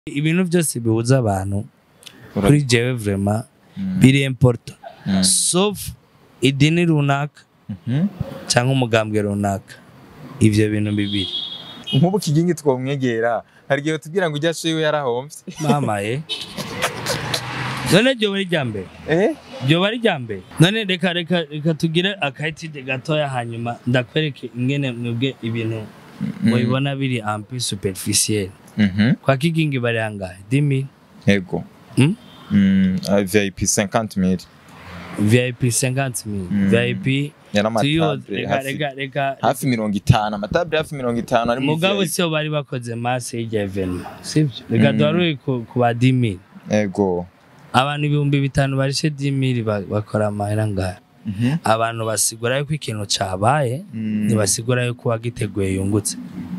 ibintu byose bihuza abantu Ura- kuri jewe vraiment biri important sauf idini runaka Mhm. cyangwa umugambwe runaka ivyo bintu bibiri nk'ubu kigingi twomwegera hari igihe tubwira ngo ujya shiwe yarahomvye mamaye none ryo bari rya mbere eh ryo bari rya mbere none reka reka reka tugire akayitide gatoya hanyuma ndakwereke ingene mwebwe ibintu mubibona biri ampe superficiel Mhm. kwa kigingi bari angahe dimi yego Hmm? Mm, ah, vip 50000 vip 50 mil Mm. vip tuyo yaramatable reka hafi reka reka hafi mirongo itanu amatable hafi mirongo itanu ari muri mugabo VIP. siyo bari bakoze masse y'irya evenema sibyo reka Mm. duharure ku ku ba dimi yego abantu ibihumbi bitanu barishe dimi bakora amahera ngahe Mhm. abantu basigura yuko ikintu cabaye Mm. ntibasigura yuko uwagiteguye yungutse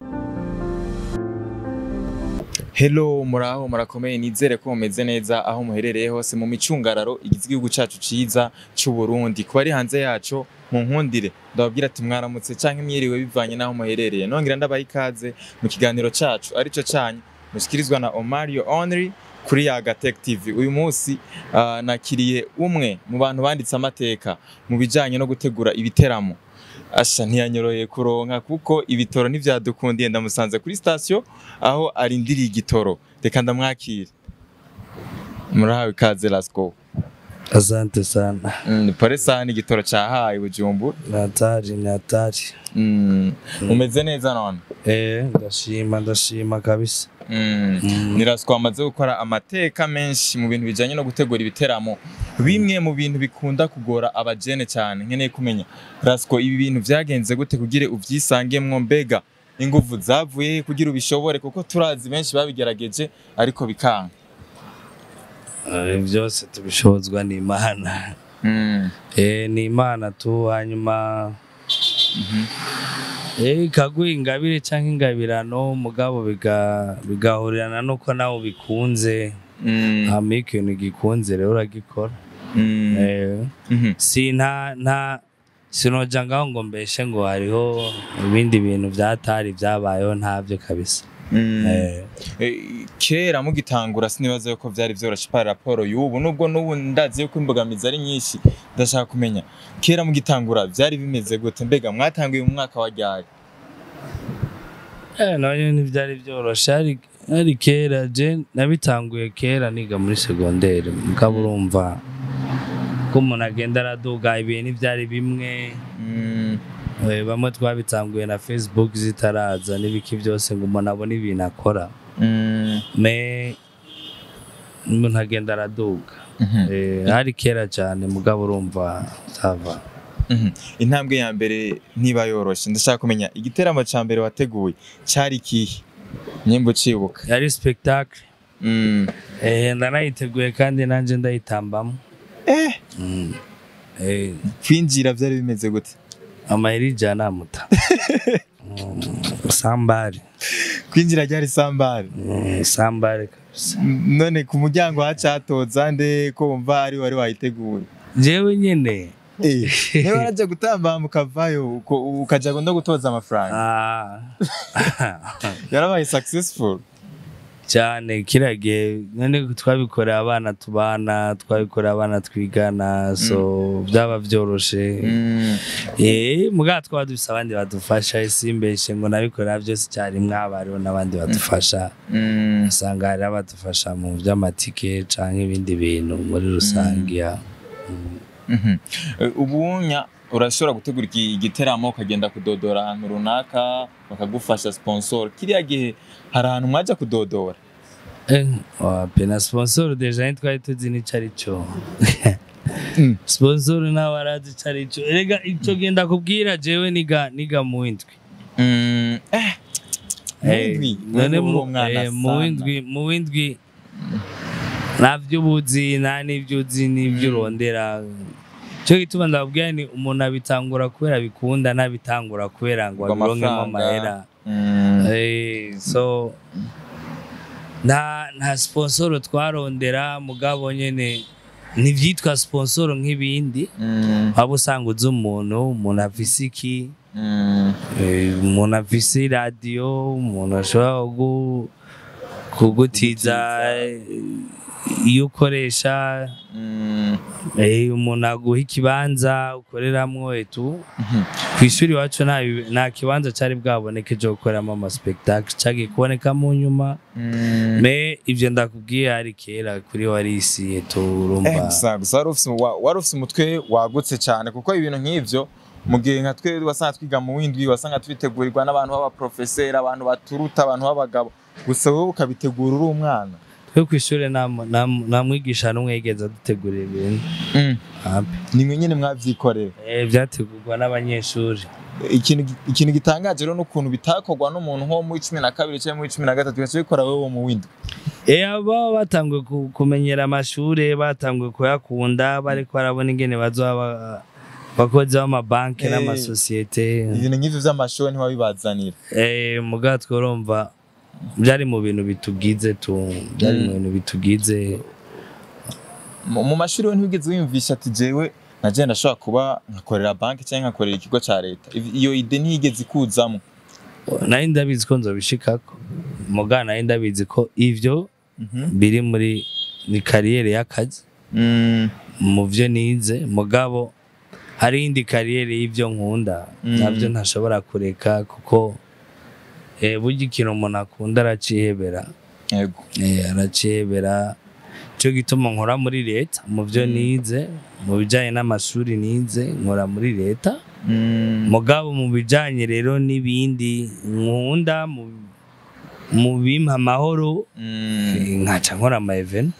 Hello muraho murakomeye nizere ko mumeze neza aho muherereye hose mu micungararo igize igihugu cacu ciza c'u Burundi kuba ari hanze yaco mu nkundire ndababwira ati mwaramutse canke mwiriwe bivanye naho muherereye nongera ndabaha ikaze mu kiganiro cacu arico canyu mushikirizwa na Omario Only kuri Yaga Tech TV uyu munsi ah, nakiriye umwe mu bantu banditse amateka mu bijanye no gutegura ibiteramo asha ntiyanyoroye kuronka kuko ibitoro ntivyadukundiye ndamusanze kuri station aho arindiriye igitoro reka ndamwakire murahawe ikaze lasco asante sana mm, pole sana igitoro cahaye bujumbura natari natari mm, umeze neza none eh ndashima ndashima kabisa mm. Mm. ni lasco amaze gukora amateka menshi mu bintu bijanye no gutegura ibiteramo bimwe mu bintu bikunda kugora abajene cyane nkeneye kumenya lasco ibi bintu vyagenze gute kugire uvyisangemwo mbega inguvu zavuye he kugira ubishobore kuko turazi benshi babigerageje ariko bikanga Eh, byose tubishobozwa n'imana mm. eh ni imana tu hanyuma eh ikaguha ingabire cyangwa ingabirano mugabo biga bigahurirana nuko nawe bikunze Mm. hama iyo ikintu gikunze rero uragikora Mm. eh Mhm. si nta nta sinoja ngaho ngo mbeshe ngo hariho ibindi bintu byatari byabayeho ntabyo kabisa Mm. eh Eh, kera mugitangura sinibaza yuko vyari vyoroshe par raporo y'ubu nubwo n'ubu ndazi yuko imbogamizi ari nyinshi ndashaka kumenya kera mugitangura vyari bimeze gute mbega mwatanguye mu mwaka wa ryari Eh, nabyo ntibyari byoroshe hari hari kera je nabitanguye kera niga muri segonderi mugabo urumva ko umuntu agenda araduga ibihe ntibyari bimwe Mm. Eh, bamwe twabitanguye na facebook zitaraza n'ibiki byose ngo umuntu abone ibintu akora Mm. me umuntu agenda araduga Mhm. Eh, hari kera cyane mugabo urumva sava Mhm. intambwe ya mbere ntiba yoroshe ndashaka kumenya igiteramo ca mbere wateguye cari kihe nyimba ucibuka yari spectacle Mm. eh, ndanayiteguye kandi nanjye ndayitambamo eh Mm. Eh, kwinjira vyari bimeze gute amayeri ijana amuta Mm, sambari kwinjira ryari sambari Mm, sambari kabisa none ku muryango hacatoza nde ko wumva ari wari wayiteguye jewe nyene Eh, niba waraje gutamba mukavayo uko- ukaja no gutoza amafaranga Ah. yarabaye successful cyane kiriya gihe none twabikoreye abana tubana twabikoreye abana twigana so byaba byoroshe Mm. eh mugabo twaba dufise abandi badufasha simbeshe ngo nabikorera byose icyarimwe haba hariho n'abandi badufasha Mm. usanga hari abadufasha mu by'amatike cyangwa ibindi bintu muri rusange ya Mhm. Eh, ubunya urashobora gutegura iki- igiteramo ukagenda kudodora ahantu runaka bakagufasha sponsor kiriya gihe hari ahantu mwaja kudodora Eh, wapi na sponsor deja ntitwari tuzi n'icyo ari cyo Mm. sponsor nawe arazi icyo ari cyo erega icyo genda kubwira jewe niga niga mu windwi Mm. eh Eh, Muwindwi, none uri mu umwana eh, mu sana. windwi mu windwi nta byo ubuzi nta n'ibyo uzi n'ibyo urondera cyo gituma ndababwira ni umuntu abitangura kubera bikunda ntabitangura kubera ngo Ngo abironkemo amafaranga. amahera Mm. Eh, so nta nta sponsoro twarondera mugabo nyene ntibyitwa sponsoro nk'ibindi Mm. waba usanga uzi umuntu umuntu afise iki Mm. eh, umuntu afise iradiyo umuntu ashobora gu- kugutiza iyo ukoresha Mm, eh, umuntu aguha ikibanza ukoreramwo etu mhm. ku ishuri iwacu nta bi- nta kibanza cyari bwaboneke cyo gukoreramo amaspektakle cyagiye kuboneka mu nyuma Mm. me ibyo ndakubwiye hari kera kuri warisi etu Eh, urumva gusa gusa wari ufise wa- wari ufise umutwe wagutse cyane kuko ibintu nk'ivyo mu gihe nka twe wasanga twiga mu windwi wasanga twitegurirwa n'abantu b'abaprofeseri abantu baturuta abantu b'abagabo gusa wowe ukabitegura uri umwana twe ku ishuri nta mu- nta mu- nta mwigisha n'umwe yigeze adutegurira ibintu hapi nimwe nyine mwavyikorera Eh, byategurwa n'abanyeshuri ikintu ikintu gitangaje rero n'ukuntu bitakorwa n'umuntu nko muri cumi na kabiri cyangwa muri cumi na gatatu ugaca ubikora wowe mu windwi Eh, aba batanguye ku- kumenyera amashuri batanguye kuyakunda bariko barabona ingene bazoba abakozi b'amabanki Eh. n'amasosiyete ibintu nk'ivyo vy'amashuri ntiwabibazanira Eh, muga tworumva byari mu bintu bitugize tu byari mu Mm. bintu bitugize mu mu mashuri we ntiwigeze wiyumvisha ati jewe naje ndashobora kuba nkakorera banki cyangwa nkakorera ikigo ca leta Iv- iyo ide ntiyigeze ikuzamo nari ndabizi ko nzobishikako muga nari ndabizi ko ivyo biri muri ni kariyeri y'akazi Mm, mu byo nize mugabo hari indi kariyeri y'ibyo nkunda Mm. nabyo ntashobora kureka kuko eh, burya ikintu umuntu akunda aracihebera yego Eh, aracihebera cyo gituma nkora muri leta mu byo Mm. nize mu bijyanye n'amashuri nize nkora muri leta Mm, mugabo mu bijyanye rero n'ibindi nkunda mu mu bimpa amahoro mm, eh, nkaca nkora ama event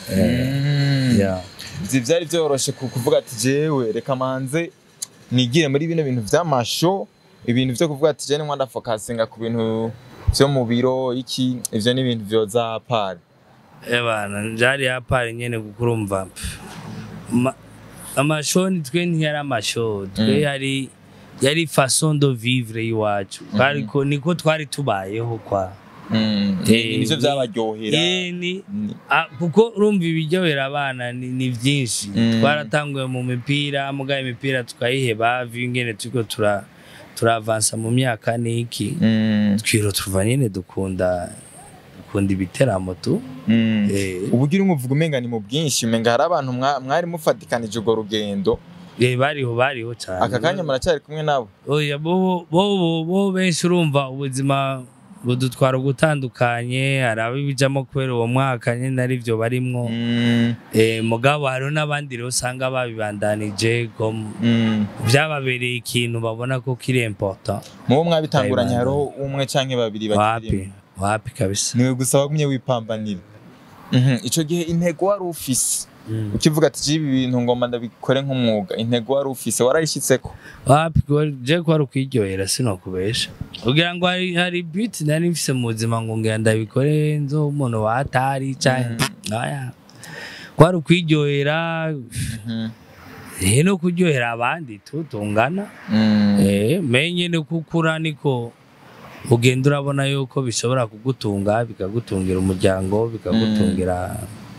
mm. yeah. Ivyo vyari vyoroshe ku- kuvuga ati jewe reka manze nigire muri bino bintu vy'amasho ibintu vyo kuvuga ati jewe ndafo fokasinga ku bintu vyo mu biro iki ivyo ni ibintu vyoza pari Ebana njari hapari nyene kuko urumva pff, ma- amashoni twe ntiyari amasho twe Mm. yari yari façon de vivre iwacu ariko niko twari tubayeho kwa Mm, Eh, nivyo ni- vyabaryohera Eh, ni Ni- Ah, kuko urumva ibiryohera abana ni, ni vyinshi Mm. twaratanguye mu mipira muga imipira tukayiheba viyo ingene turiko tura turavansa mu myaka niki Mm, twiro tuva nyene dukunda dukunda ibiteramo tu mm. eh, ubugira umuvuga umenga ni mu bwinshi umenga hari abantu mwa- mwari mufatikanije urwo rugendo eh, bariho bariho cyane aka kanya muracyari kumwe nabo oya bo bo bo- bo benshi urumva ubuzima budutwara ugutandukanye hari abibijamo kubera uwo mwaka nyine ari byo barimwo Mm, eh, mugabo hariho n'abandi rero usanga babibandanije ngo mm. byababereye ikintu babona ko kiri important mubo mwabitanguranye Ndayibanda. hariho umwe canke babiri wapi bakiri wapi kabisa niwe gusa wagumye wipambanira Mhm, ico gihe intego wari ufise Mm. ukivuga ati jibi ibintu ngomba ndabikore nk'umwuga intego wari ufise warayishitseko wapi ko- je ko ari ukwiryohera sinokubesha kugira ngo hari hari beauty nari mfise mu buzima ngo ngira ndabikore nzo umuntu watari canke aya kwari ukwiryohera Mhm, eh no kuryohera abandi tu tungana mm. eh menye no kukura niko ugenda urabona yuko bishobora kugutunga bikagutungira umuryango bikagutungira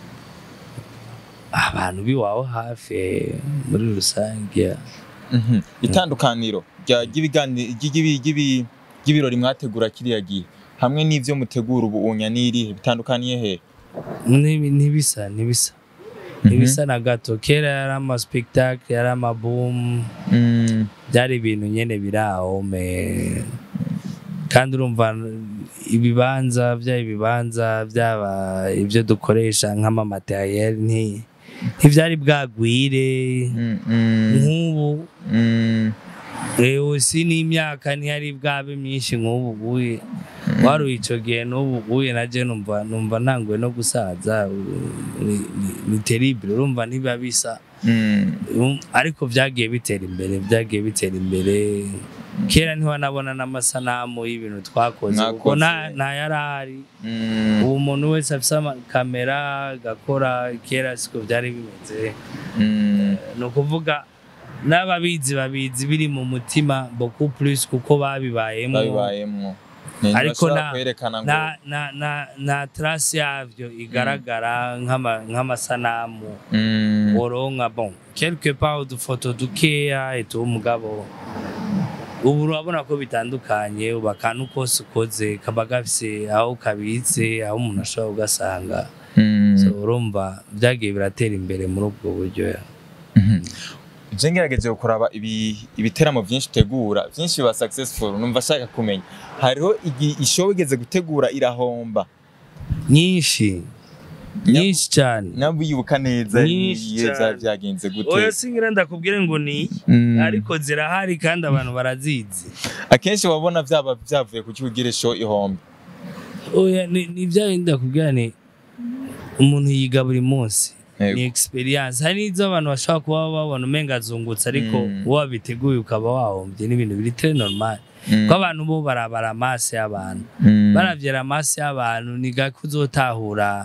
abantu biwawe hafi eh, muri rusange Mhm. itandukaniro rya- ry'ibigani- ry'ibi- ry'ibi- ry'ibirori mwategura kiriya gihe hamwe n'ivyo mutegura ubu unya n'irihe bitandukaniye he Nibi- ntibisa ntibisa ntibisa na gato kera yari ama spectacle yari ama boom Mm, byari ibintu nyene biri aho me kandi urumva ibibanza byaba ibibanza byaba ibyo dukoresha nk'amamateriel nti ntibyari bwagwire mm, mm, nk'ubu mm, ewe si n'imyaka ntiyari bwabe myinshi nk'ubu buye wari ico gihe n'ubu buye naje numva numva ntanguye no gusaza ni- ni- ni terrible urumva ntibiba bisa mm, Um, ariko byagiye bitera imbere byagiye bitera imbere kera ntiwanabona n'amasanamu y'ibintu twakoze kuko Mwakoze. nta nta yari ahari mm, ubu umuntu wese afise ama- kamera agakora kera siko byari bimeze mm. ni ukuvuga n'ababizi babizi biri mu mutima beaucoup plus kuko babibayemo babibayemwo Ariko ntibashobora na- kwerekana ngo na na na na trace yavyo igaragara nk'ama- nk'amasanamu Mm, woronka bon quelque part udufoto dukeya etu umugabo ubu urabona ko bitandukanye ubu akantu kose ukoze kaba gafise aho kabitse aho umuntu ashobora ugasanga Mm. so urumva byagiye biratera imbere muri ubwo buryo je ngerageje kuraba ibi ibiteramo byinshi utegura byinshi biba successful numva ashaka kumenya hariho igi- ishow igeze gutegura irahomba nyinshi nyinshi cyane nabibuka neza Nyinshi niyo cyane. byari byagenze gute oya singira ndakubwire ngo ni Mm. ariko zirahari kandi abantu barazizi akenshi wabona byaba byavuye ku cyugira show ihombe oya ni ni bya bindi ndakubwira ni umuntu yiga buri munsi Yego. ni experience hari n'izo abantu bashobora kuba babona umenga azungutse ariko Mm. uwo wabiteguye ukaba wahombye n'ibintu biri très normal Mm. ko abantu bo barabara amaso y'abantu Mm. baravyera amaso y'abantu ni gake uzotahura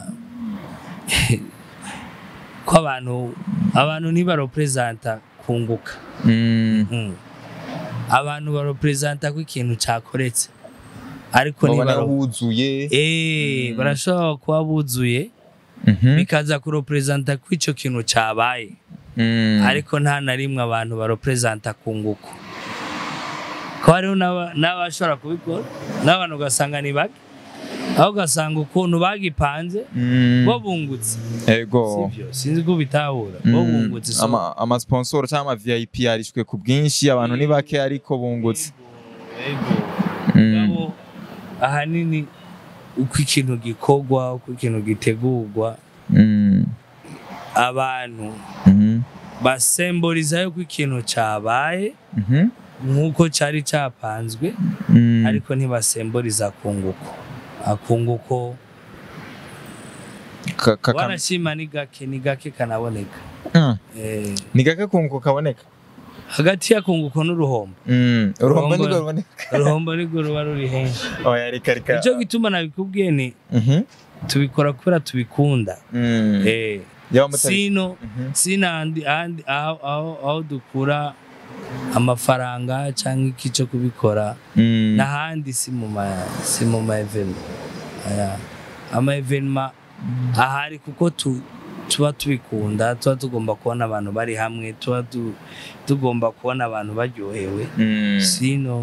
ko abantu abantu ntibarepresenta kunguka Mm. Mm. abantu barepresenta ko ikintu cakoretse ariko Babona ntibaro huzuye Eh, Mm. barashobora kuba buzuye Mhm. bikaza kurepresenta ko ico kintu cabaye Mm. ariko nta na rimwe abantu barepresenta kunguko ko hariho n'aba- n'abashobora kubikora n'abantu ugasanga ni bake aho ugasanga ukuntu bagipanze Mm. bo bungutse ego sivyo sinzi ko bitahura bo Mm. bungutse so ama ama sponsor cyangwa ama VIP yarishwe ku bwinshi abantu ni bake ariko bungutse Ego. Mm. Mugabo ahanini uko ikintu gikorwa uko ikintu gitegurwa Mm. abantu Mhm. basemboriza yuko ikintu cabaye Mhm. nk'uko cari capanzwe Mm. ariko ntibasemboriza akunguko akunguko Ka- ka- ka- wanashima ni gake ni gake kanaboneka Mm. eh, ni gake kunguko kaboneka hagati y'akunguko n'uruhombo Mm. urumva Urumva- nirwo ruboneka uruhombo nirwo ruba ruri henshi oya reka reka nico gituma nabikubwiye ni Mhm. tubikora kubera tubikunda Mm. eh, yaba mutari sino Mhm. sina andi andi aho aho aho dukura amafaranga cyangwa iki cyo kubikora Mm. n'ahandi si mu ma si mu ma evenima aya ama evenima ahari kuko tu tuba tubikunda tuba tugomba kubona abantu bari hamwe tuba tu- tugomba kubona abantu baryohewe Mm. sino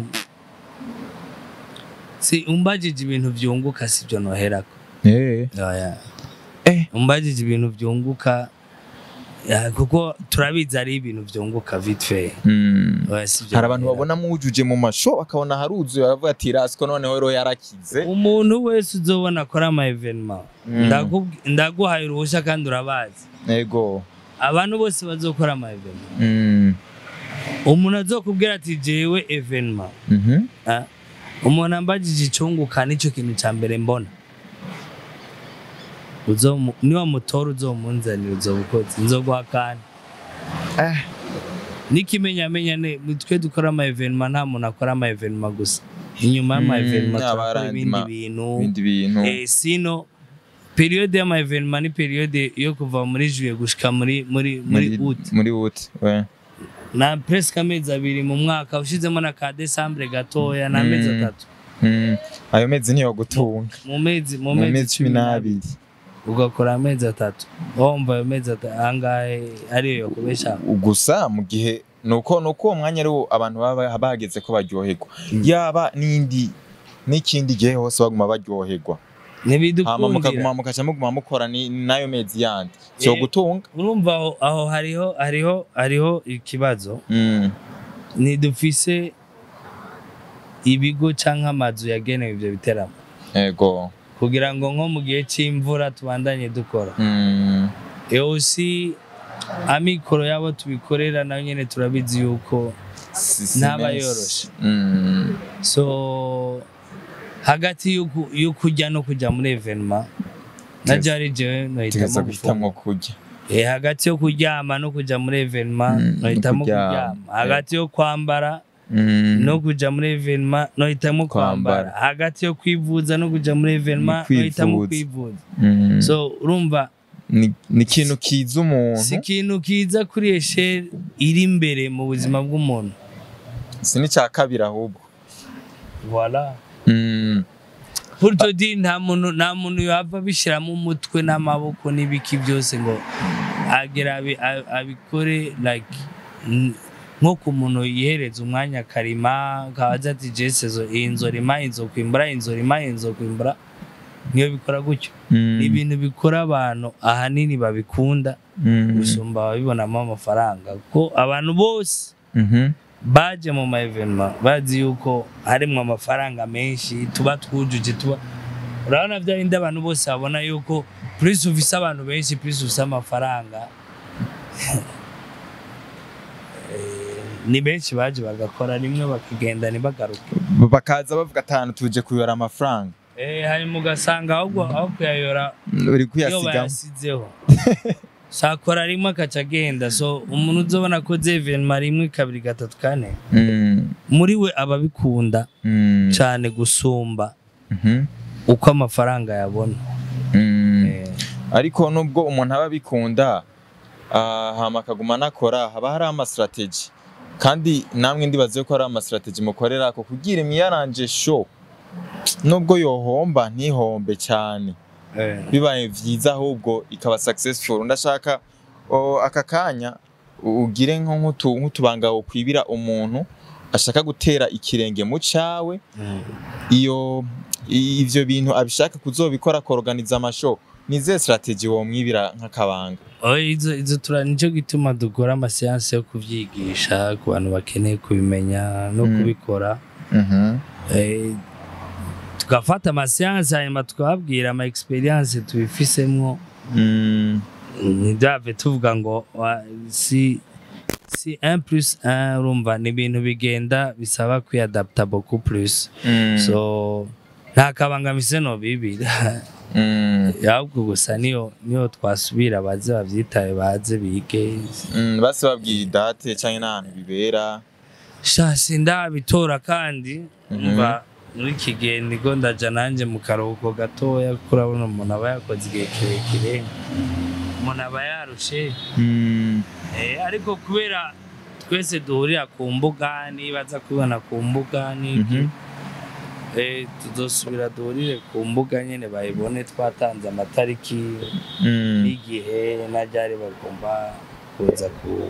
si umbajije ibintu byunguka sibyo noherako Eh. Oya. Eh. umbajije ibintu byunguka ya, kuko turabizi ari ibintu byunguka vite fait Mm. Oya, sivyo hari abantu nohera. babona mujuje mu masho bakabona haruzuye baravuga ati rasiko noneho rero yarakize umuntu wese uzobona akora ama evenema Mm. ndaguhaye uruhushya kandi urabazi ego abantu bose bazokora ama evenema Mm. umuntu azokubwira ati jewe evenema Mhm. Ah, umuntu ambajije icunguka nicyo kintu cya mbere mbona Uzomu- niwamutora uzomunzanira uzoba ukoze nzoguha kandi Eh. n'ikimenyamenya ne twe dukora ama evenema nta muntu akora ama evenema gusa inyuma y'ama Mm, evenema yaba turakora arandi ibindi ma- bintu ibindi bintu Eh, sino periode y'ama evenema ni periode yo kuva muri juillet gushika muri muri muri août muri ut na presque amezi abiri mu mwaka ushizemo na ka décembre gatoya na amezi Mm. atatu ayo mezi niyo gutunga mu mezi mu mu mezi mezi cumi n'abiri ugakora amezi atatu wumva ayo mezi atatu angahe ariyo yo kubesha gusa mu gihe nuko nuko uwo mwanya ariwo abantu baba bageze ko baryoherwa yaba n'indi n'ikindi gihe hose baguma baryoherwa hama ntibidukundira mukaguma mukaca muguma mukora ni n'ayo mezi yandi cyo Eh. gutunga urumva aho, aho hariho hariho hariho ikibazo Mm. ntidufise ibigo canke amazu yagenewe ivyo biteramo ego kugira ngo nko mu gihe c'imvura tubandanye dukora Mm. eosi amikoro yabo tubikorera nayo nyene turabizi yuko Si- si ntaba menshi. yoroshe. Mm. so hagati y'uku- y'ukujya no kujya muri evenema na Yes. jari jewe tugeza nohitamo guhitamwo gufunga kurya Eh, hagati yo kuryama no kujya muri evenema Mm, nohitamo kuryama. kuryama hagati yo kwambara Mm. no kujya muri evenema nohitamo kwambara Kwambara. hagati yo kwivuza no kujya muri evenema Ni nohitamo kwivuza. kwivuza Mm. so urumva ni ni ikintu kiza umuntu si ikintu kiza kuri esheri iri imbere mu buzima bw'umuntu si n'icya kabiri ahubwo voilà Mm. pour te dire nta muntu nta muntu yava abishyiramo umutwe n'amaboko n'ibiki byose ngo agera abi- a- abikore like n- nko ku muntu yihereza umwanya akarima akabaza ati jese zo iyi nzorima inzokwimbura inzorima inzokwimbura niyo bikora gutyo ni ibintu bikora abantu ahanini babikunda gusumba ababibonamo amafaranga kuko abantu bose baje mu ma evenema bazi yuko harimwo amafaranga menshi tuba twujuje tuba urabona bya bindi abantu bose babona yuko plus ufise abantu benshi plus ufise amafaranga Eh, ni benshi baje bagakora rimwe bakagenda ntibagaruke bakaza bavuga atanu tuje kuyora amafaranga Eh, hanyuma ugasanga ahubwo aho kuyayora uri iyo kuyasigamo bayasizeho sakora rimwe akaca agenda so umuntu uzobona ko evenema rimwe kabiri gatatu kane Mm, muri we aba abikunda mm, cyane gusumba mhm, uko amafaranga yabona mm. Eh, ariko nubwo umuntu aba abikunda ah, hama akaguma anakora haba hari amasitrategi kandi namwe ndibaze ko hari amasitrategi mukorera ko kugira imiyaranje sho nubwo yohomba ntihombe cyane eh. bibaye vyiza ahubwo ikaba successful ndashaka o, aka kanya u- ugire nko nk'utu- nk'utubanga wokwibira umuntu ashaka gutera ikirenge mu cawe Mm. iyo i- ivyo bintu abishaka kuzobikora akorganiza amasho nize strategy womwibira nk'akabanga Oh, izo izo tura nicyo gituma dukora amasiyansi yo kubyigisha ku bantu bakeneye kubimenya no Mm. kubikora Eh, tugafata amasiyansi hanyuma tukababwira ama experience tubifisemo Mm, ntibyave tuvuga ngo wa- si si 1 plus 1 urumva ni ibintu bigenda bisaba kwiadapta beaucoup plus mm, so nta kabangamise no bibira mm, ahubwo gusa niyo niyo twasubira baze bavyitaye baze bige mm, base babwira idate canke n'ahantu bibera shasi ndabitora kandi Mhm. umva muri iki gihe niko ndaja nanje mu karuhuko gatoya kuko urabona umuntu aba yakoze igihe kirekire umuntu aba yarushe Mm, Eh, ariko kubera twese duhurira ku mbuga nibaza kubona ku mbuga n'iki mhm, eh, tuzosubira duhurire ku mbuga nyene bayibone twatanze amatariki mm, n'igihe na ryari bagomba kuza ku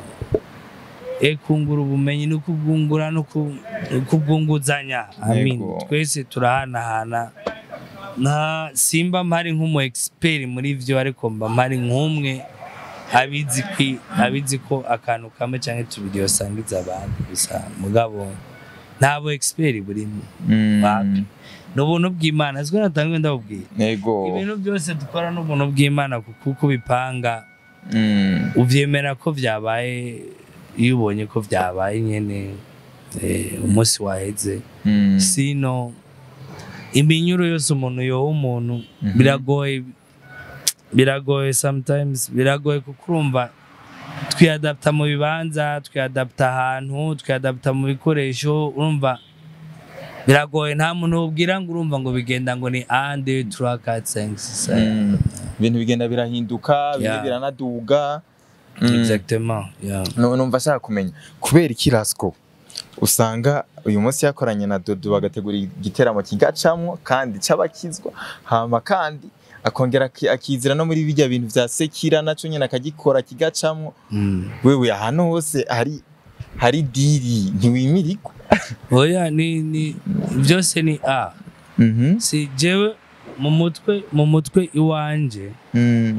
e kungura ubumenyi no kubwungura no ku- kubwunguzanya amin Yego. twese turahanahana nta simba mpari nk'umu expert muri vyo ariko mba mpari nk'umwe abizi kwi abizi ko akantu kamwe canke tubiri yosangiza abandi gusa mugabo ntabo expert burimo mm, Wapi. ni ubuntu bw'imana siko natangwe ndabubwira yego ibintu byose dukora n'ubuntu bw'imana kuko uko ubipanga Mm, uvyemera ko vyabaye iyo ubonye ko vyabaye nyene eh, umunsi waheze mm, sino iminyuro yose umuntu yoha umuntu Mhm. biragoye biragoye sometimes biragoye kuko urumva twiadapta mu bibanza twiadapta ahantu twiadapta mu bikoresho urumva biragoye nta muntu ubwira ngo urumva ngo bigenda ngo ni ande turakatsengs mm. ibintu bigenda birahinduka bimwe Yeah. biranaduga Mm. exactement yeah. Nu- numva ashaka kumenya kubera iki rasco usanga uyu munsi yakoranye na dodo bagategura igiteramo kigacamwo kandi c'abakizwa hama kandi akongera aki- akizira no muri bijya bintu vya sekira naco nyene akagikora kigacamwo mm. wewe ahantu hose hari hari diri ntiwimirigwa oya ni ni byose ni a Mhm. si jewe mu mutwe mu mutwe iwanje Mm.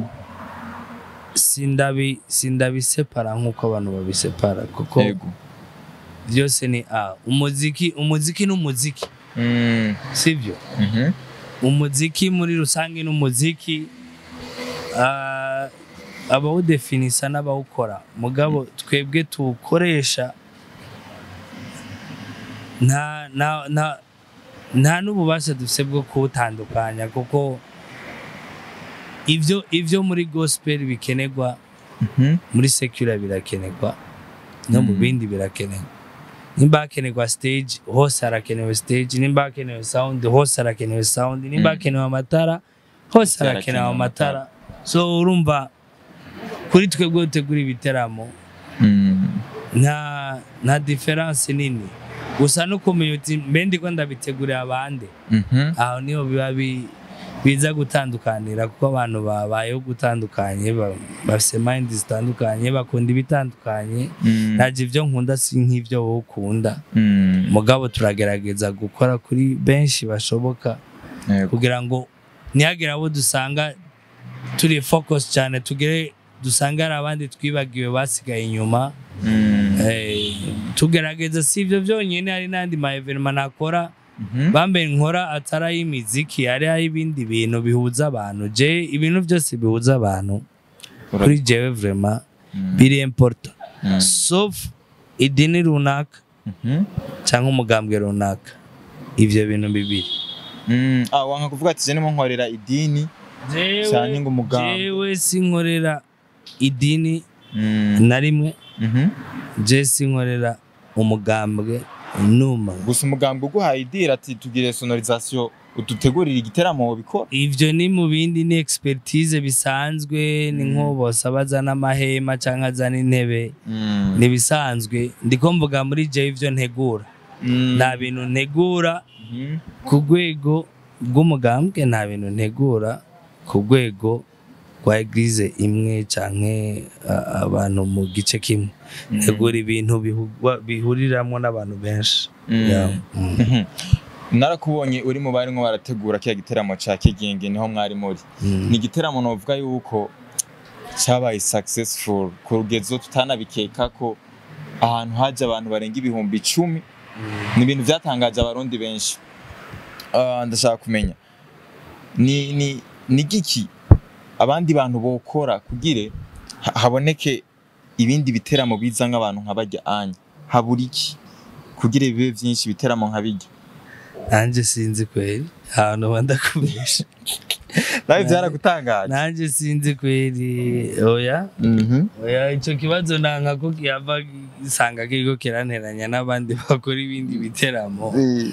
sindabi sindabisepara nk'uko abantu babisepara kuko Yego. byose ni a umuziki umuziki n'umuziki Mm. sibyo Mhm. umuziki muri rusange n'umuziki ah, abawudefinisa n'abawukora mugabo twebwe tuwukoresha nta nta nta nta n'ububasha dufite bwo kuwutandukanya kuko ibyo ibyo muri gospel bikenerwa Mhm. muri secular birakenerwa no mu Mm. bindi birakenerwa nimba hakenerwa stage hose harakenewe stage nimba hakenewe sound hose harakenewe sound nimba Mm. hakenewe amatara hose harakenewe harakenewe amatara so urumva kuri twebwe dutegura ibiteramo Mm. nta nta diferanse nini gusa no kumenya uti mbe ndiko ndabitegurira abandi Mhm. aho niho biba bi biza gutandukanira kuko abantu babayeho gutandukanye ba- bafise mind zitandukanye bakunda ibitandukanye Mm. naje ibyo nkunda si nk'ibyo wowe ukunda Mm. mugabo turagerageza gukora kuri benshi bashoboka Yego. kugira ngo ntihagire abo dusanga turi focus cyane tugere dusanga hari abandi twibagiwe basigaye inyuma Mm. Eh, tugerageza si ibyo byonyine hari n'andi ma evenema nakora Mhm. bambaye nkora atari ay'imiziki hari ay'ibindi bintu bihuza abantu je ibintu byose bihuza abantu Ura- kuri jewe vraiment Mm. biri important Mm. sauf idini runaka Mhm. cyangwa umugambwe runaka ivyo bintu bibiri Mm. Ah, wanka kuvuga ati je nimo nkorera idini cyane ngo umugambwe. jewe sinkorera idini Mm. na rimwe Mhm. je sinkorera umugambwe numa gusa umugambwe uguhaye idira ati tugire sonorisation udutegurire igiteramo wobikora ivyo ni mu bindi ni expertise bisanzwe ni nko bose bazana amahema cyangwa azana intebe Mm. ni bisanzwe ndiko mvuga muri je ivyo ntegura Mm. nta bintu ntegura Mhm. ku rwego rw'umugambwe nta bintu ntegura ku rwego rwa eglise imwe canke a- abantu mu gice kimwe Mm. ntegura ibintu bihugwa- bihuriramwo n'abantu benshi Mm. Yeah. Mm. Mhm. narakubonye uri mu barimo barategura kiya giteramo ca kigingi niho mwari muri Mm. ni igiteramo novuga yuko cyabaye successful ku rugezo tutanabikeka ko ahantu haje abantu barenga ibihumbi icumi ni ibintu byatangaje abarundi benshi Ah, ndashaka kumenya ni ni ni giki abandi bantu bokora kugire ha- haboneke ibindi biteramo biza nk'abantu nka bajya anya habura iki kugira bibe byinshi ibiteramo nka bijya nanje sinzi kweri ahantu bandakubesha nawe byaragutangaje nanje sinzi kweri oya Mhm. oya ico kibazo nanka ko kiyava gisanga kiriko kiranteranya n'abandi bakora ibindi biteramo Eh,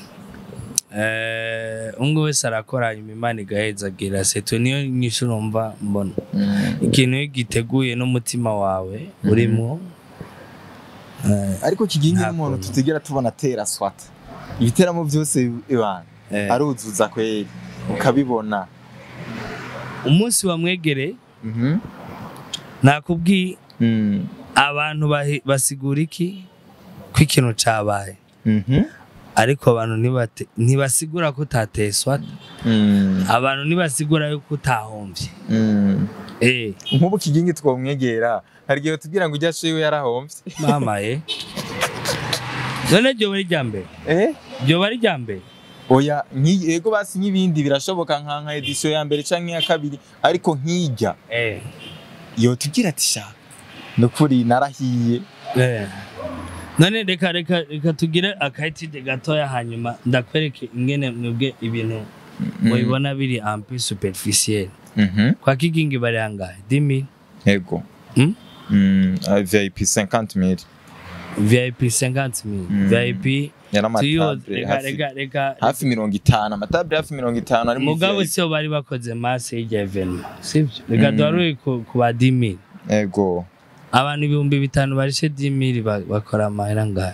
eh umwe wese arakora hanyuma imana igahezagira seto niyo nyishu numva mbona mm. ikintu iyo giteguye n'umutima wawe urimo eh, ariko kigingi Nta n'umuntu kuntu. tutigera tubona atera swata ibiteramo byose ibana eh. aruzuza kweri ukabibona umunsi wamwegereye Mhm. nakubwiye Mm. abantu bahi- basigura iki ko ikintu cabaye Mhm. ariko abantu ntibate- ntibasigura ko utateye swata Mm. abantu ntibasigura yuko utahomvye Mm. eh nk'ubu kigingi twomwegera hari igihe tubwira ngo ujya shiwe yarahomvye mama eh none ryo bari rya mbere eh ryo bari rya mbere oya nk'iyi ego basi nk'ibindi birashoboka nka nka edition ya mbere canke iya kabiri ariko nk'ijya eh yo tubwira ati sha nukuri narahiye eh none reka reka reka tugire akayitide gatoya hanyuma ndakwereke ingene mwebwe ibintu mubibona biri ampe superficiel Mhm. kwa kigingi bari angahe 10000 ego Hmm? Mm, ah, VIP 50 mili VIP 50000 Mm. VIP yari tuyo amatable reka hafi, reka reka hafi mirongo itanu amatable hafi mirongo itanu ari muri mugabo VIP. siyo bari bakoze masse y'irya evenement sibyo reka Mm. duharure ku ku ba 10000 ego abantu ibihumbi bitanu barishe 10000 ba- bakora amahera ngahe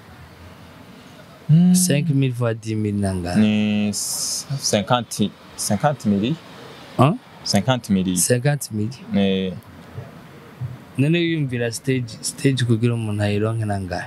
5000 fois 10000 nangahe ni s- 50 50 mili Hein? 50 mili 50000 Eh, none wiyumvira stage stage kugira umuntu ayironke nangahe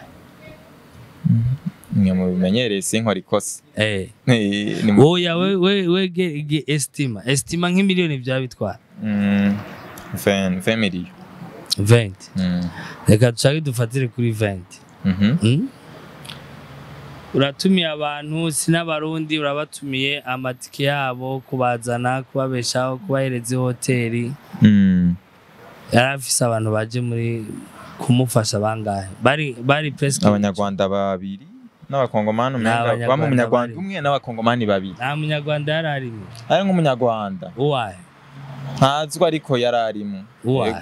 mwe mubimenyereye sinkora ikosa eh Eh, ni mu- oya we we we ge, ge estima estima nk'imiliyoni byaba bitwara Mm, 20 20 mili 20 Mm, reka dushake dufatire kuri 20 mhm. Mm? uratumiye abantu si n'abarundi urabatumiye amatike yabo kubazana kubabeshaho kubahereza hoteli Mm. yari afise abantu baje muri kumufasha bangahe bari bari presque abanyarwanda babiri n'abakongomani umenga N'abanyarwanda bamwe umunyarwanda bari. umwe n'abakongomani babiri nta munyarwanda yari arimo ari nk'umunyarwanda uwahe ntazwi ariko yari arimo uwahe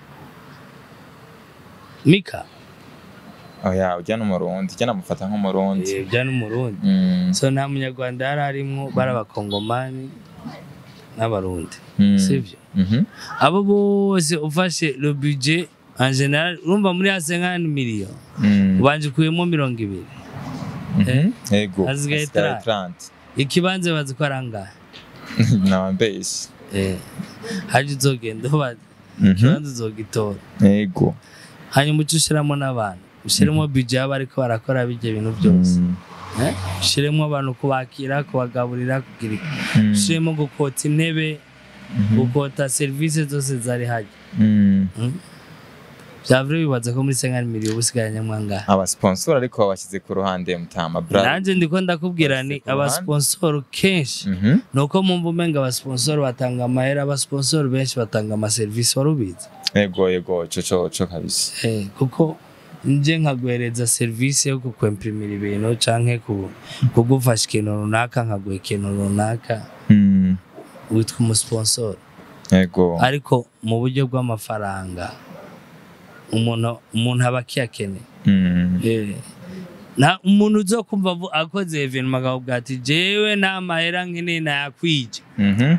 mika oya ujya n'umurundi ujya namufata nk'umurundi Eh, bya n'umurundi Mm, so nta munyarwanda yari arimo bari abakongomani n'abarundi mm, sivyo mhm. abo bose ufashe le budget en general urumva muri hasi nk'ani miliyoni Mm, ubanje ukuyemo mirongo ibiri mhm. eh? ego Hasigaye hasigaye 30. 30. ikibanza bazi ko ari angahe nabambeshye eh haje uzogenda ubaza Mhm. ikibanza uzogitora yego hanyuma uce ushiramo n'abantu ushiremo budget y'abo ariko barakora bijya bintu byose Mm. eh ushiremo abantu kubakira kubagaburira kugira iki. Mm. ushiremo gukota intebe Mhm. gukota serivisi zose zari hajya Mm. byavure bibaza ko muri senkani miliyo ubusigaye nyamwanga abasponsor ariko babashyize ku ruhande mutama brother nanjye ndiko ndakubwira ni Bashyize ku ruhande. abasponsoro kenshi Mhm. ni uko mumva umenga abasponsoro batanga amahera abasponsoro benshi batanga amaserivisi wari ubizi yego yego co co co kabisa Eh, kuko nje nkaguhereza serivisi yo kukwemprimira ibintu canke ku- kugufasha ikintu runaka nkaguha ikintu runaka Mm. witwa umusponsoro yego ariko mu buryo bw'amafaranga umuntu umuntu aba akiyakeneye Mm. Eh, na umuntu uzo kumva avu- akoze evenima akavuga ati jewe nta mahera nkeneye nayakwije Mhm.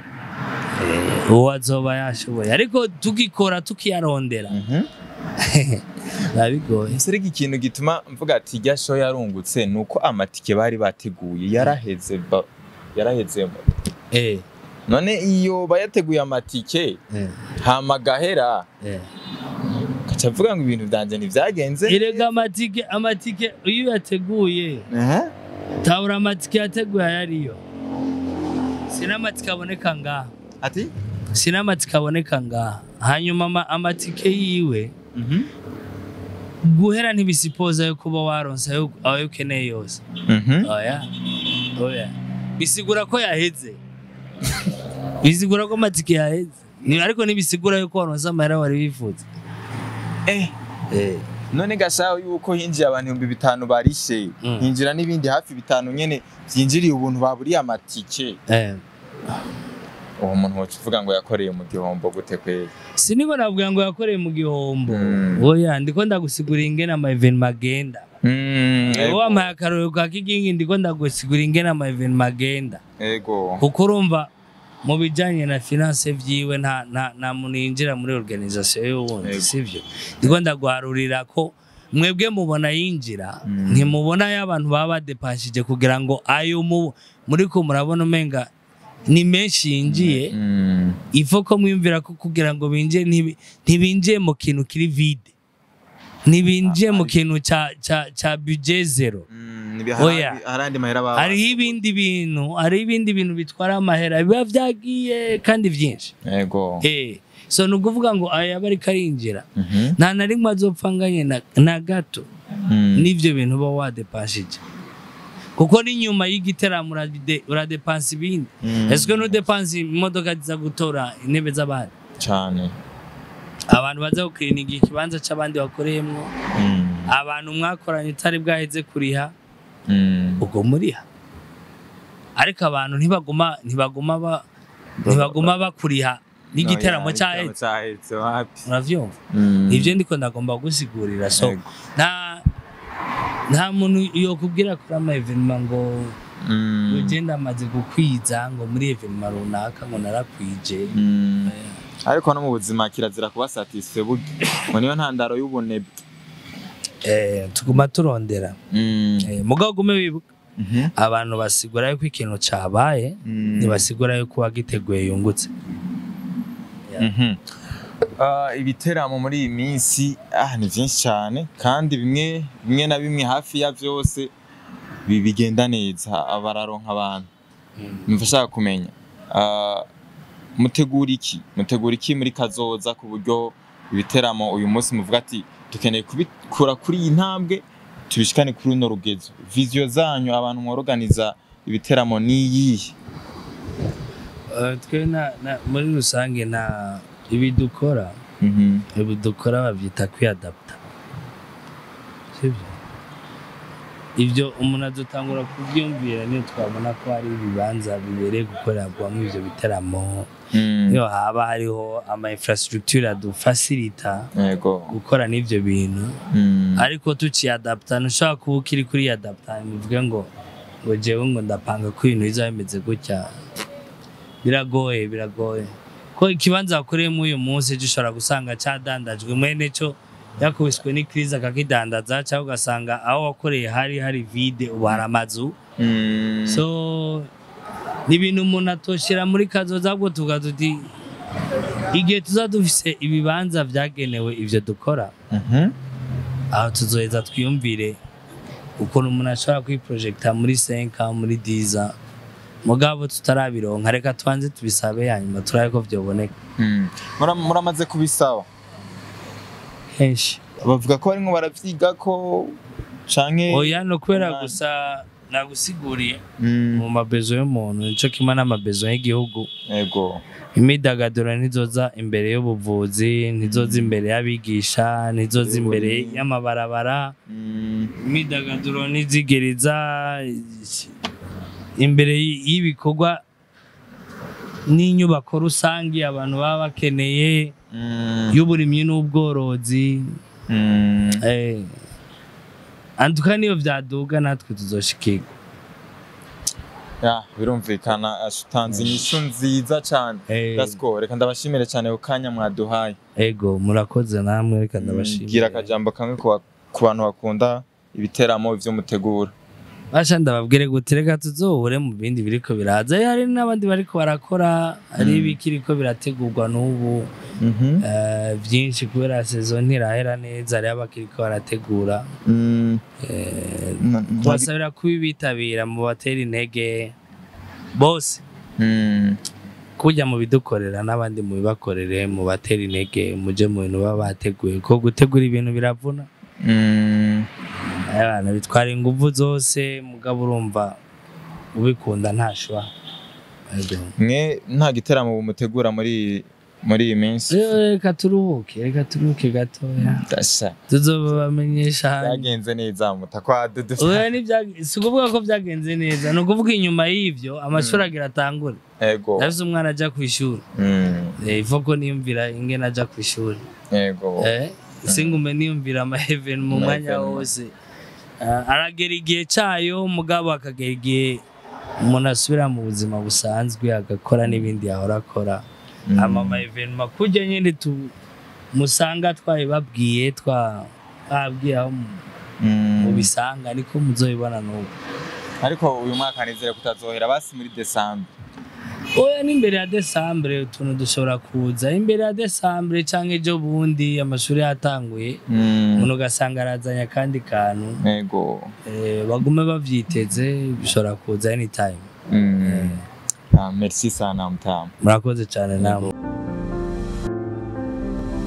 uwo azoba yashoboye ariko tukikora tukiyarondera Mhm. biba bigoye Ese ariko ikintu gituma mvuga ati irya show yarungutse ni uko amatike bari bateguye yaraheze ba- yaraheze Eh, none iyo bayateguye amatike eh, hama gahera eh. gaca avuga ngo ibintu byanjye ntibyagenze erega amatike amatike iyo uyateguye Aha. tabura amatike yateguye ayariyo sinamatike aboneka ngaha ati sinamatike aboneka ngaha hanyuma ama- amatike yiwe Mhm. guhera ntibisipoza yo kuba waronse ayo ayo ukeneye yose Mhm. oya oya bisigura ko yaheze bisigura ko amatike yaheze Ni- ariko ntibisigura yuko waronse amahera wari wifuza Eh, Eh, none gashaho yuko hinjiye abantu ibihumbi bitanu barishe Mm. hinjira n'ibindi hafi bitanu nyene byinjiriye ubuntu baburiye amatike eh. uwo muntu woca uvuga ngo yakoreye mu gihombo gute kweri siniko navuga ngo yakoreye mu gihombo Mm. oya ndiko ndagusigurira ingene ama evenima agenda Mm, Ewe ego. wampaye akarorero ka kigingi ndiko ndagusigurira ingene ama evenima agenda ego kuko urumva mu bijyanye na finance vyiwe nta nta nta muntu yinjira muri organisation y'uwundi Yego. sivyo ndiko ndaguharurira ko mwebwe mubona yinjira Mm. ntimubona yo abantu baba badepanshije kugira ngo ayo mu muri ko murabona umenga ni menshi yinjiye Mm. ifo ko mwiyumvira ko kugira ngo binjire ntibi- ntibinjiye mu kintu kiri vide ntibinjiye mu kintu cya cya cya budget zero Mm, nibi- Oya. hari harandi mahera baba hariho ibindi bintu hariho ibindi bintu bitwara amahera biba byagiye kandi byinshi ego eh so ni ukuvuga ngo aya aba ariko arinjira Mhm. nta na rimwe azopfa anganye na, na gato Mm. n'ivyo bintu uba wadepashije kuko n'inyuma y'igiteramo urade- uradepansa ibindi Mm. ese ntudepansa imodoka ziza gutora intebe z'abandi cane abantu baza gukirininga ikibanza c'abandi bakoreyemwo Mm. abantu mwakoranye utari bwaheze kuriha Mm. ubwo muriha ariko abantu ntibaguma ntibaguma ba ntibaguma bakuriha n'igiteramo Oya, cyaheze igiteramo cyaheze wapi uravyumva Mm. ivyo ndiko ndagomba gusigurira so Ego. nta nta muntu yokubwira kuri ama evenima ngo Mm. ugenda amaze gukwiza ngo muri evenima runaka ngo narakwije Mm. ariko no mu buzima kirazira kuba satisfait burya ngo niyo ntandaro y'ubunebwe eh, tuguma turondera Mm. eh, mugabo gume wibuka Mhm. abantu basigura yuko ikintu cabaye Mm. ntibasigura yuko uwagiteguye yungutse Mhm. Ah, ibiteramo muri iyi minsi ah, ni byinshi cyane kandi bimwe bimwe na bimwe hafi ya byose bi- bigenda neza bararonka abantu mva ashaka kumenya ah, mutegura iki mutegura iki muri kazoza ku buryo ibiteramo uyu munsi muvuga ati dukeneye kubikura kuri iyi ntambwe tubishikane kuri runo rugezo viziyo zanyu abantu mworoganiza ibiteramo ni iyihe Eh, twe na, na, muri rusange nta ibi dukora Mhm. ibi dukora babyita kwiyadapta sibyo ibyo umuntu adutangura kubyumvira niyo twabona ko hari ibibanza bibereye gukorerwamo ibyo biteramo Mm. niyo haba hariho ama infrastructure adufasirita yego gukora n'ibyo bintu Mm. ariko tukiyadapta ntushobora kuba ukiri kuri adapta bivuge ngo ngo jewe ngo ndapanga ko ibintu bizaba bimeze gutya biragoye biragoye ko ikibanza wakoreyemo uyu munsi ejo ushobora gusanga cyadandajwe mwene cyo yakubiswe n'ikiriza akakidandaza cyangwa ugasanga aho wakoreye hari hari vide ubu hari amazu Mm. so ni ibintu umuntu atoshira muri kazoza ahubwo tukaduti igihe tuza dufise ibibanza vyagenewe ivyo dukora Mhm. aho tuzoheza twiyumvire ukuntu umuntu ashobora kwiprojecta muri 5 muri 10 mugabo tutarabironka reka tubanze tubisabe hanyuma turabe ko vyoboneka Mm. Mura- muramaze kubisaba henshi bavuga ko barimwo baravyiga ko canke oya no kubera umwanya. gusa nagusiguriye Mm. mu mabezo y'umuntu nico kimwe n'amabezo y'igihugu ego imyidagaduro ntizoza imbere y'ubuvuzi ntizoza imbere y'abigisha ntizoza imbere y'amabarabara Mm. imyidagaduro ntizigereza imbere y- y'ibikorwa n'inyubako rusange abantu baba bakeneye Mm. y'uburimyi n'ubworozi Mm. eh, antuka niyo vyaduga natwe tuzoshikirwa Ya, birumvikana ashutanze inyishu nziza cane Eh. Gasco reka ndabashimire cyane ku kanya mwaduhaye ego murakoze namwe reka gira ndabashimira akajambo kamwe ku ba- ku bantu bakunda ibiteramo ivyo mutegura basha ndababwire gute reka tuzohure mu bindi biriko biraza Eh, hari n'abandi bariko barakora hari Mm. ibikiriko birategurwa n'ubu Mhm. eh, vyinshi kubera sezo ntirahera neza hariho abakiriko barategura Mm. eh, Na- na- kubasabira kubibitabira mu batera intege bose Mm. kujya mu bidukorera n'abandi mu bibakorere mu batera intege muje mu bintu baba bateguye ko gutegura ibintu biravuna Mm. abantu bitwara ingufu zose mugabo urumva ubikunda ntashwa Ego. mwe nta giteramo mutegura muri muri iyi minsi Eh, reka turuhuke reka turuhuke gatoya Dasha. tuzobamenyesha hanyuma byagenze neza mutakwa dudu Oya, ntibyag- si ukuvuga ko byagenze neza ni ukuvuga inyuma y'ivyo amashuri agira atangure ego ndafise umwana aja ku ishuri Mm. Eh, ivo ko niyumvira ingene aja ku ishuri ego Eh, singume niyumvira amaheveni mu mwanya Amaheveni. wose Ah, aragera igihe cayo mugabo akagera igihe umuntu asubira mu buzima busanzwe agakora n'ibindi yahora akora Mm. ama amaevenema kurya nyene tu musanga twabibabwiye twa babwiye aho mu- Mm. mubisanga niko muzobibona n'ubu ariko uyu mwaka nizere kutazohera basi muri desambre oya n'imbere ya desambure utuntu dushobora kuza imbere ya desambure canke ejo bundi amashuri yatanguye Mm. umuntu ugasanga arazanye akandi kantu ego eh, bagume bavyiteze bishobora kuza anytime Mm. Ah, merci sana mtamu murakoze cane namwe